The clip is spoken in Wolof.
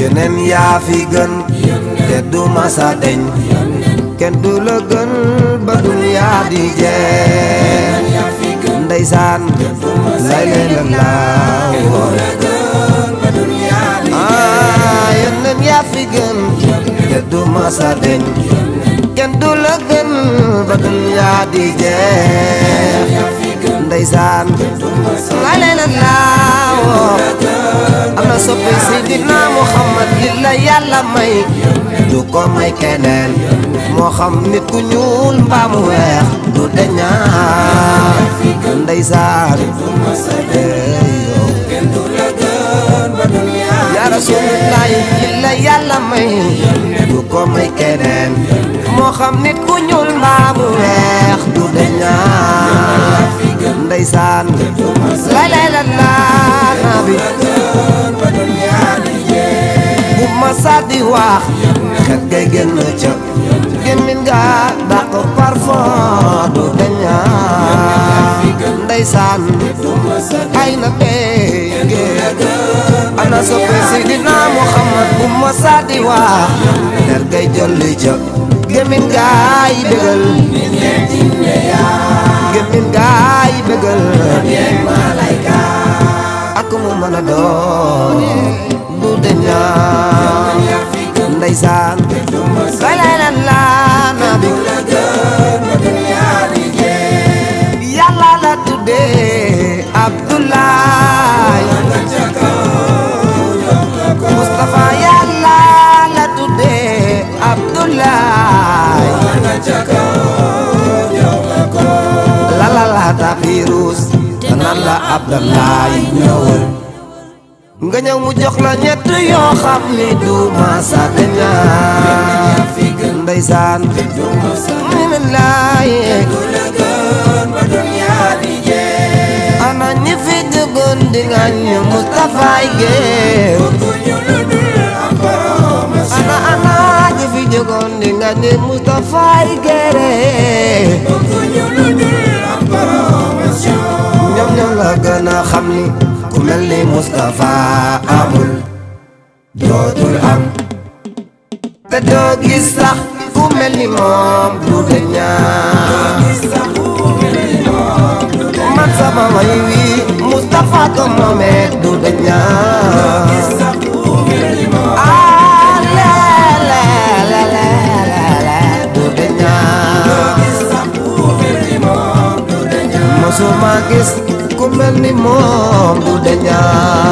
yeneen yaa fi gën te du masa deñ kenn du la gën ba duniyaa di jeex ndeysaan lay lay la laaw ah yeneen yaa fi gën te du masa deñ kenn du la gën ba duniyaa di jeex ndeysaan lay lay la laaw am na soppi Seydina Muhammad li la yàlla may du ko may keneen moo xam nit ku ñuul mbaa mu weex du deñaa ndeysaan yaa Rasuulullaah li la yàlla may du ko may keneen moo xam nit ku ñuul mbaa mu weex du deñaa ndeysaan lay lay la laa nabi bu ma sàddi wax xet gay génn ca gémmin nga dàq parfum du deña ndeysaan ay na bége ana soppe Seydina Muhammad bu ma sàddi wax xet gay jolli ca gémmin gaay bégal gémmin gaay bégal ak mu mën a doon du deña ndeysaan lay lay la laa nabi yàlla la tuddee Abdoulaye Moustapha yàlla la tuddee Abdoulaye la la la tapirus naan la Abdoulaye ñëwal nga ñëw mu jox la ñett yoo xam ni du masa daña ndeysaan mu ne laaye ana ñi fi jógoon di nga ñu Moustapha Gueye ana ana ñi fi jógoon di nga ñu Moustapha Gueye ñoom ñoom la gën a xam ni ku mel ni Moustapha amul dootul am te doo gis sax ku mel ni moom du deñaa man sama way wi Moustapha ko moomee du deñaa ah lele lele lele du deñaa mosuma gis ku mel ni moom du deñaa